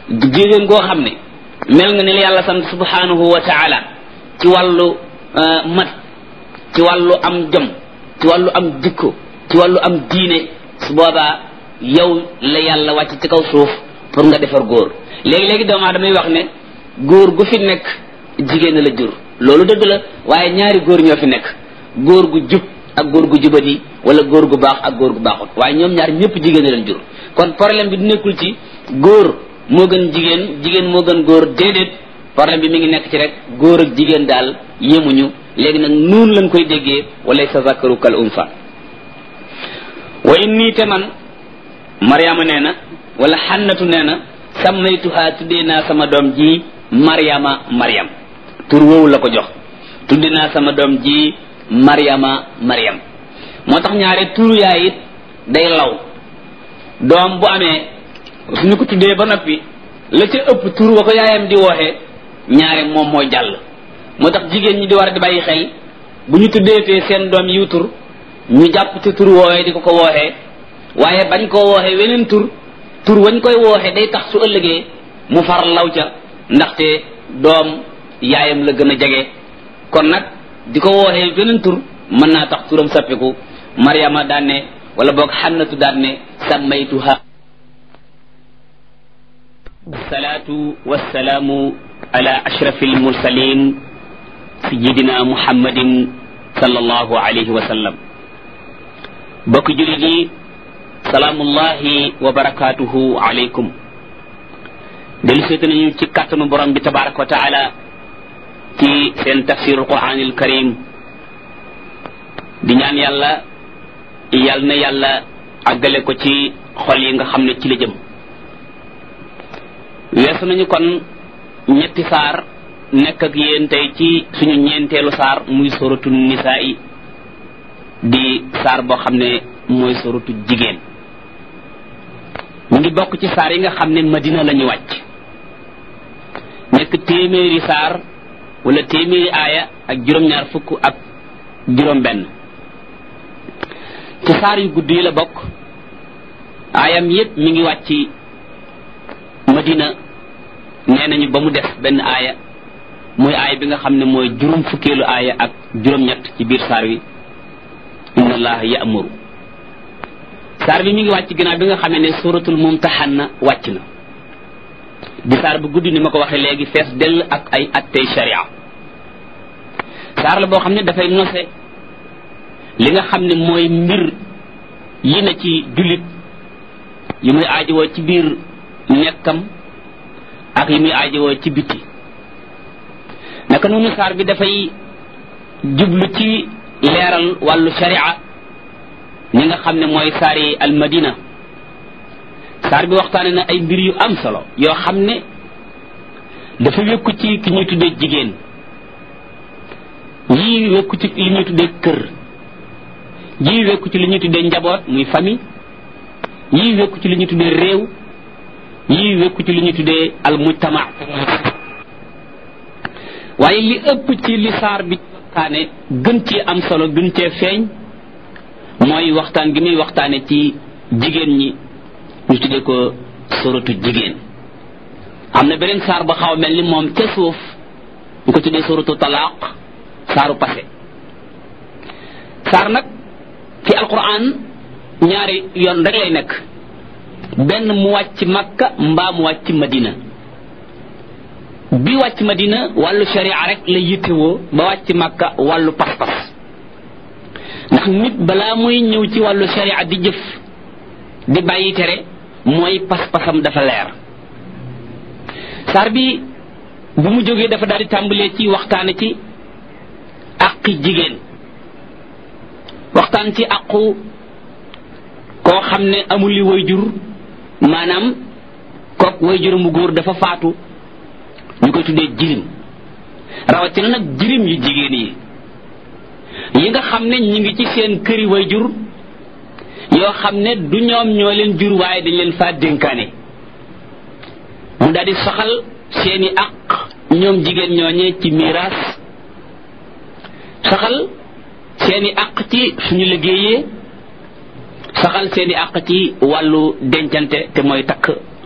jigéen goo xam ne mel nga ni la yàlla sant subhanahu wa taala ci wàllu mat ci wàllu am jom ci wàllu am jikko ci wàllu am diine su boobaa yow la yàlla wàcc ci kaw suuf pour nga defar góor léegi-léegi doomu aadama wax ne góor gu fi nekk jigéen la jur loolu dëgg la waaye ñaari góor ñoo fi nekk góor gu jub ak góor gu jubadi wala góor gu baax ak góor gu baaxut waaye ñoom ñaar ñëpp jigéen leen jur kon problème bi du nekkul ci góor moo gën jigéen jigéen moo gën góor déedéet problème bi mi ngi nekk ci rek góor ak jigéen daal yemuñu léegi nag nuun lañ koy déggee wala sa zakaru kal unsa wa inni te man mariama nee na wala xannatu nee na sammaytuha tuddee naa sama doom ji mariama mariam tur woowu la ko jox tuddee naa sama doom ji mariama mariam moo tax ñaare turu yaay it day law doom bu amee suñu ko tuddee ba noppi la ca ëpp tur wa ko yaayam di wooxee ñaare moom mooy jàll moo tax jigéen ñi di war a di bàyyi xel bu ñu tuddeetee seen doom yiw tur ñu jàpp ci tur woowee di ko ko wooxee waaye bañ koo wooxee weneen tur tur wañ koy wooxee day tax su ëllëgee mu far law ca ndaxte doom yaayam la gën a jege kon nag di ko wooxee weneen tur mën naa tax turam sappiku mariama daan ne wala boog xannatu daan ne sammaytuha salaatu wassalaamu ala ashrafi almursalin sayidina muhammadin sallallahu alayhi wa sallam bokk julit yi salaamullahi wa barakatuhu alaykum delu seeta nañu ci kàttanu borom bi tabaraka wa taala ci seen tafsir alquran alkarim di ñaan yàlla yal na yàlla àggale ko ci xol yi nga xam ne ci la jëm weesu nañu kon ñetti saar nekk ak yéen tey ci suñu ñeenteelu saar muy soratu nisaa yi di saar boo xam ne mooy soratu jigéen mu ngi bokk ci saar yi nga xam ne madina la ñu wàcc nekk téeméeri saar wala téeméeri aaya ak juróom-ñaar fukk ak juróom-benn ci saar yu gudd yi la bokk aayam yépp mi ngi wàcc madina nee nañu ba mu def benn aaya muy aaya bi nga xam ne mooy juróom fukkeelu aaya ak juróom-ñett ci biir saar wi inna allaha ya'muru saar bi mi ngi wàcc ginnaaw bi nga xam ne suratul mumtahanna wàcc na di saar bu guddi ni ma ko waxee léegi fees dell ak ay attey sharia saar la boo xam ne dafay nose li nga xam ne mooy mbir yi na ci jullit yi muy aajowoo ci biir nekkam ak yi muy aajowoo ci biti naka noonu saar bi dafay jublu ci leeral wàllu sharia ñi nga xam ne mooy saari almadina saar bi waxtaane na ay mbir yu am solo yoo xam ne dafa wékku ci ki ñuy tuddee jigéen yii wékku ci li ñuy tuddee kër yii wékku ci li ñuy tuddee njaboot muy famille yii wékku ci li ñuy tuddee réew yii wékku ci li ñuy tuddee al mujtama waaye li ëpp ci li saar bi waxtaane gën cee am solo gën cee feeñ mooy waxtaan gi muy waxtaane ci jigéen ñi ñu tuddee ko soratu jigéen am na beneen saar ba xaw a mel ni moom ca suuf ñu ko tuddee soratu talaaq saaru passé saar nag ci alquran ñaari yoon rek lay nekk benn mu wàcc makka mbaa mu wàcc madina bi wàcc madina wàllu sharia rek la yittewoo ba wàcc makka wàllu pas-pas ndax nit balaa muy ñëw ci wàllu sharia di jëf di bàyyi tere mooy pas-pasam dafa leer saar bi bu mu jógee dafa daal di tàmbalee ci waxtaane ci àqi jigéen waxtaan ci àqu koo xam ne amul li way jur maanaam kook way jur mu góor dafa faatu ñu koy tuddee jirim rawatina nag jirim yu jigéen yi yi nga xam ne ñi ngi ci seen këri way jur yoo xam ne du ñoom ñoo leen jur waaye dañ leen faa dénkaane mu daal di soxal seeni àq ñoom jigéen ñooñee ci miraas saxal seeni àq ci suñu liggéeyee saxal seeni àq ci wàllu dencante te mooy takk